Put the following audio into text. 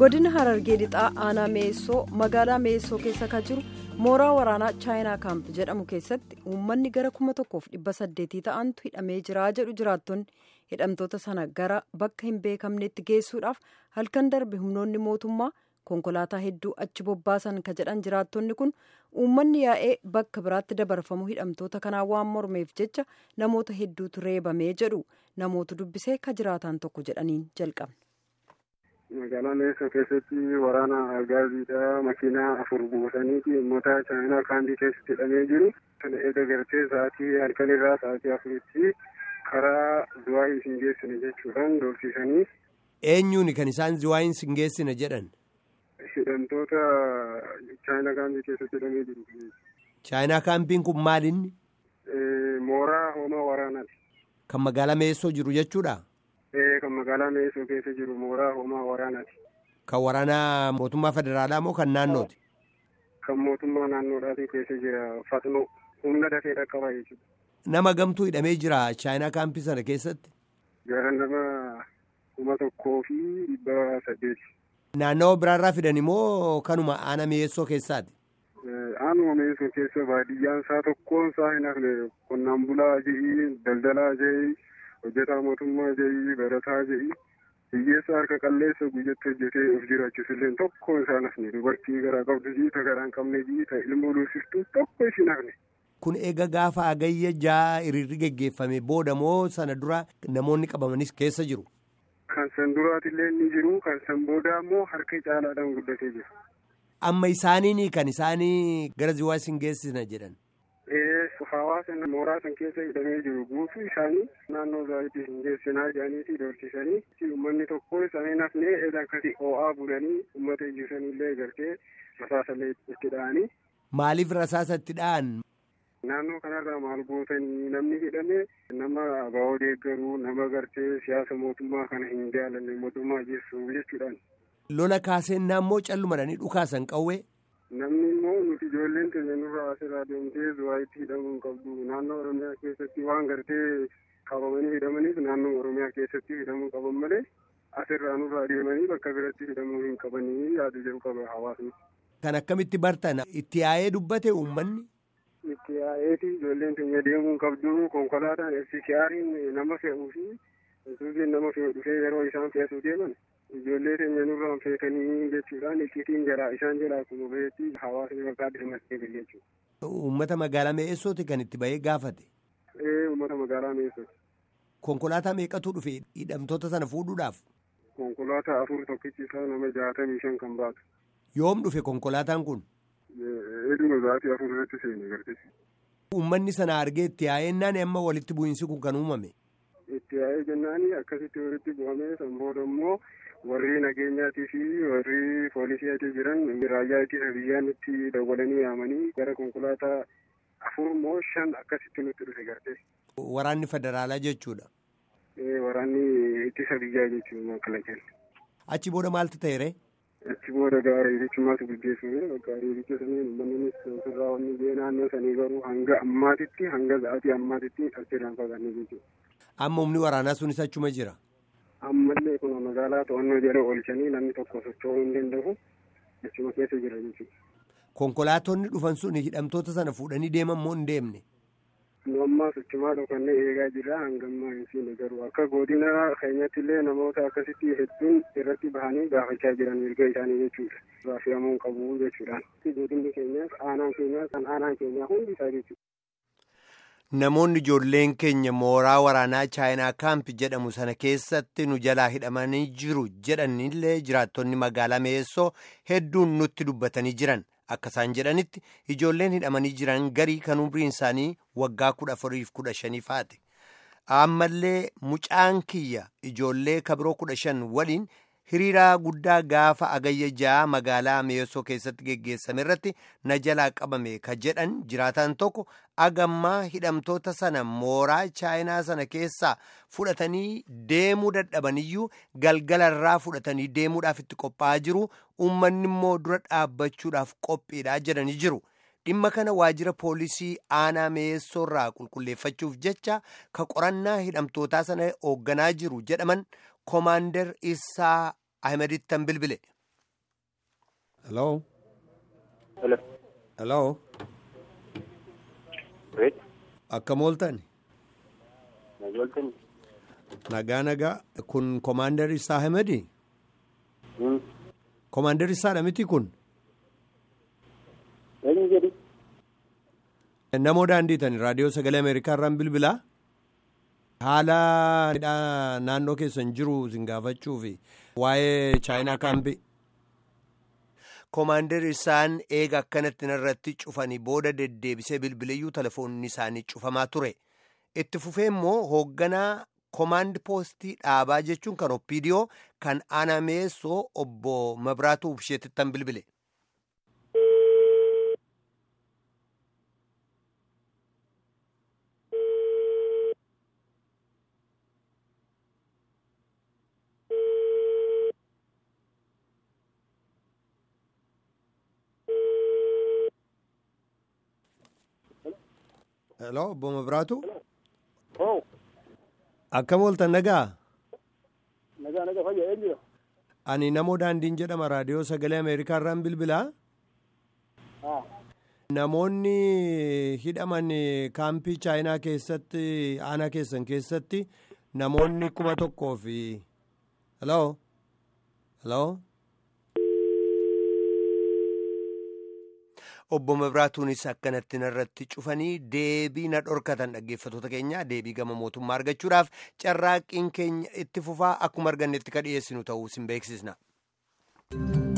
godina harargee lixaa aanaa meessoo magaalaa meessoo keessa kan jiru mooraa waraanaa chaayinaa kaamp jedhamu keessatti uummanni gara kuma tokkoof dhibba saddeetii ta'antu hidhamee jira jedhu jiraattonni hidhamtoota sana gara bakka hin beekamnetti geessuudhaaf halkan darbe humnoonni mootummaa konkolaataa hedduu achi bobbaasan ka jedhan jiraattonni kun uummanni yaa'ee bakka biraatti dabarfamu hidhamtoota kanaa waan mormeef jecha namoota hedduutu reebamee jedhu namoota dubbisee ka jiraataan tokko jedhaniin jalqabne. magaalaa meessoo keessatti waraana agaaziidha makiinaa afur buusaniiti uummata chaayinaa kaambii keessatti hidhamee jiru kana eega gartee sa'aatii halkanirraa sa'aatii afuritti karaa zuwaayii isin geessine jechuudhaan doorsisanii. eenyuuni kan isaan zuwaayii isin geessine jedhan. hidhamtoota chaayinaa kaambii keessatti hidhamee jiru. chaayinaa kaambiin kun maalinni. mooraa hoomaa waraanaati. kan magaalaa meessoo jiru jechuudha. kan magaalaa meessoo keessa jiru mooraa hoomaa waraanaati. Kan waraanaa mootummaa federaalaa moo kan naannooti? Kan mootummaa naannoodhaati keessa jira fatnoo humna dafee dhaqqaba jechuudha. Nama gamtuu hidhamee jira chaayinaa kaampii sana keessatti? Gara nama kuma tokkoo fi dhibba saddeeti. Naannawa biraarraa fidan immoo kanuma aana meessoo keessaati? Aanuma meessoo keessa baadiyyaan isaa tokkoon isaa hin hafne qonnaan bulaa je'i daldalaa je'i. hojjetaa mootummaa je'i barataa je'i hiyyeessa harka qalleessa guyyatti hojjetee of jiraachisullee tokko isaan hafne dubartii garaa qabdu jiita garaa hin qabne jiita ilmoo luusiftuu tokko isin hafne. Kun eega gaafa agayya jaa hiriirri geggeeffame booda moo sana dura namoonni qabamanis keessa jiru? Kan san duraatillee ni jiru kan san booda immoo harka caalaadhaan guddatee jiru. Amma isaaniini kan isaanii gara ziwaa isin geessina jedhan. hawaasa mooraa san keessa hidhamee jiru guutuu isaanii naannoo zaayitii hin geessinaa jedhaniiti doorsisanii uummanni tokko isaanii nafnee eeda akkasii ho'aa bulanii uummata ijjisanillee gartee rasaasallee itti dha'anii. Maaliif rasaasa itti dha'an? Naannoo kanarraa maal gootanii namni hidhame nama abawoo deeggaruu nama gartee siyaasa mootummaa kana hin jaalanne mootummaa jeessu jechuudhaan. Lola kaasennaa immoo callumadhanii dhukaasan qawwee. namni immoo nuti ijoolleen keenya nurraa asirraa deemtee zuwaayitti hidhamuu hin qabdu naannoo oromiyaa keessatti waan gartee qabamanii hidhamaniif naannoo oromiyaa keessatti hidhamuu qaban malee asirraa nurraa deemanii bakka biratti hidhamuu hin qabanii yaadu jedhu qaba hawaasni. Kan akkamitti bartan itti yaa'ee dubbate uummanni. Itti yaa'eeti ijoolleen keenya deemuu hin qabdu konkolaataan FCCR'n nama fe'uu fi isuuziin nama fe'u dhufee yeroo isaan fe'atu deeman ijoollee keenya nurraan feetanii jechuudhaan icciitiin jalaa isaan jalaa akkuma bahetti hawaasni maqaa dirmattee gahe jechuudha. Uummata magaalaa meessooti kan itti bahee gaafate. Ee uummata magaalaa meessooti. Konkolaataa meeqatu dhufe hidhamtoota sana fuudhuudhaaf? Konkolaataa afur tokkichi isaa nama jaatamii shan kan baatu. Yoom dhufe konkolaataan kun? Eduma zaatii afur irratti seene garte. Uummanni sana argee itti yaa'ennaan amma walitti bu'iinsi kun kan uumame. Itti yaa'ee jennaani akkasitti walitti bu'amee san booda immoo warri nageenyaatii fi warri poolisiitii jiran raayyaa ittisa biyyaan itti dawwalanii yaamanii gara konkolaataa afur moo shan akkasitti nutti dhufe garte. Waraanni federaalaa jechuudha. Waraanni ittisa biyyaa jechuudha makalaqeen. Achi booda maaltu ta'e Achi booda gaara hirichumaatu gaggeeffame bakka hiricha saniin uummannis ofirraa wanni biyya naannoo sanii garuu hanga ammaatitti hanga sa'aatii ammaatitti achirraan fagaanne jechuudha. Amma humni waraanaa sunis achuma jira. ammallee kun magaalaa to'annoo jala oolchanii namni tokko socho'uu hin danda'u achuma keessa jira jechuudha. Konkolaatonni dhufan sun hidhamtoota sana fuudhanii deeman moo hin deemne? Nu ammaa sochimaa dhufannee eegaa jirra hangammaa hin siine garuu akka godina keenyatti illee namoota akkasitti hedduun irratti bahanii gaafachaa jiran mirga isaanii jechuudha. Raafiyamuu qabu jechuudhaan. Godinni keenyaas aanaan keenyaas kan aanaan keenyaa hundi isaa jechuudha. Namoonni ijoolleen keenya mooraa waraanaa chaayinaa kaampi jedhamu sana keessatti nu jalaa hidhamanii jiru jedhanillee jiraattonni magaalaa meessoo hedduun nutti dubbatanii jiran akka isaan jedhanitti ijoolleen hidhamanii jiran garii kan umriin isaanii waggaa kudha afuriif kudha shanii faate ammallee mucaan kiyya ijoollee kabiroo kudha shan waliin hiriiraa guddaa gaafa agayya ja'a magaalaa meessoo keessatti geggeessame irratti na jalaa qabame ka jedhan jiraataan tokko agammaa hidhamtoota sana mooraa chaayinaa sana keessaa fudhatanii deemuu dadhabaniyyuu galgalarraa fudhatanii deemuudhaaf itti qophaa'aa jiru uummanni immoo dura dhaabbachuudhaaf qophiidha jedhanii jiru. dhimma kana waajjira poolisii aanaa meessoorraa qulqulleeffachuuf jecha ka qorannaa hidhamtootaa sana hoogganaa jiru jedhaman koomaandar isaa ahmedittan bilbile Hello? Hello. Hello? Wait. Akkam ooltan? Nagaltan. Nagaa nagaa kun Commander Isaa Ahmedi? Commander Isaadha miti kun? Eenyu jedhi? Namoo daandiitan raadiyoo sagalee Ameerikaa irraan bilbilaa? Haala naannoo keessan jiru isin gaafachuu fi waa'ee chaayinaa kaampii. Koomaandar isaan eega akkanatti irratti cufanii booda deddeebisee bilbileeyyuu telefoonni isaanii cufamaa ture. Itti fufee immoo hoogganaa koomaand poostii dhaabaa jechuun kan oppiidiyoo kan anameessoo obbo Mabraatuu Ubsheetittan bilbile. Hello, obbo Mabraatu. Oo. Akkam ooltan nagaa? Nagaa nagaa fayyaa eenyu? Ani namoo daandiin jedhama raadiyoo sagalee Ameerikaa irraan bilbilaa. Haa. Namoonni hidhaman kaampii chaayinaa keessatti aanaa keessan keessatti namoonni kuma tokkoo fi hello hello obbo Mabraatuunis akkanatti narratti cufanii deebii na dhorkatan dhaggeeffatoota keenya deebii gama mootummaa argachuudhaaf carraaqqiin keenya itti fufaa akkuma argannetti ka dhiyeessinu ta'uu sin beeksisna.